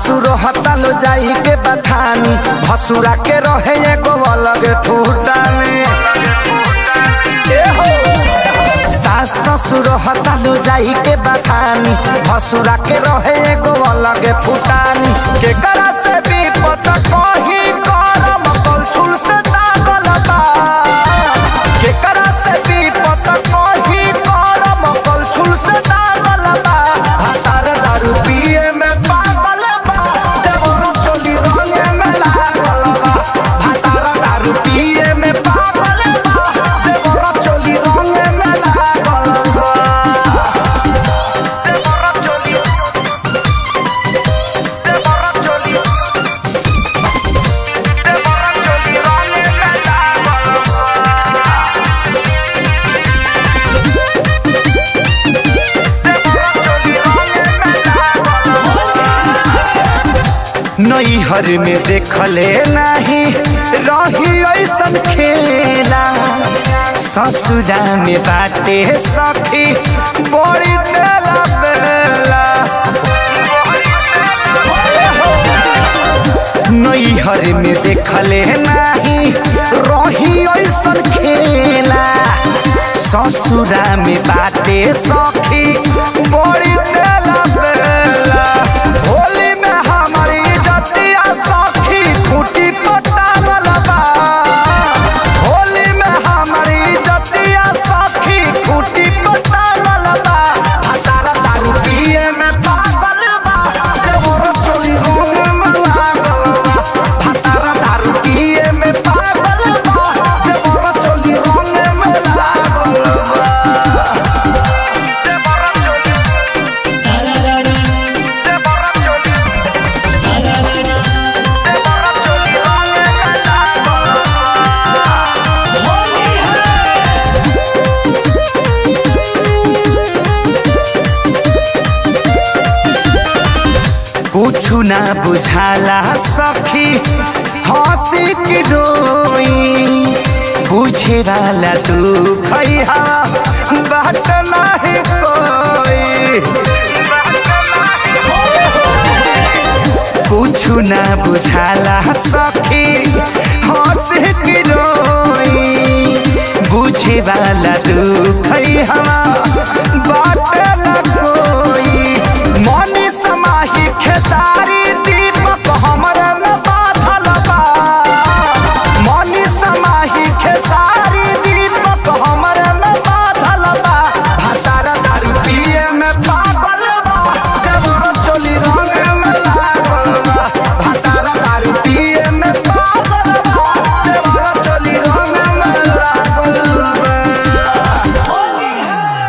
ससुर हतालो जाई के बथानी भसुरा के रहे एगो अलग ठूटानी ए हो सास ससुर हतालो जाई के बथानी भसुरा के रहे एगो अलग फुटानी के करा से भी पता कही करम कलछुल से दागल बा के करा से भी पता कही करम कलछुल से दागल बा हतार दारू पिए में पागल बा देवर चोली रंगे में लागल बा हतार दारू पिए में पागल बा देवर चोली रंगे में लागल बा देवर चोली देवर चोली देवर चोली रंगे में लागल नैहर में देखले नहीं रही ऐसन खेला ससुरा में बाटे सखी बड़ी तेला बेला नैहर में देखले नहीं रही ऐसन खेला ससुरा में बाटे सखी बड़ी तेला बेला होली में हमारी जतिया सखी खूटी पटावल बा होली में हमारी जतिया सखी खूटी पटावल बा हतारा दारू पिए में पागल बा देवर चोली होने में लागल बा हतारा दारू पिए में पागल बा देवर चोली होने में लागल बा देवर चोली सारारा देवर चोली सारारा देवर चोली होने में लागल बा होली है कुछु ना बुझाला सखी हंसी की रोई बुझे वाला तू खैहा बात नहीं कोई कुछु ना बुझाला सखी हंसी की रोई बुझे वाला तू खैहा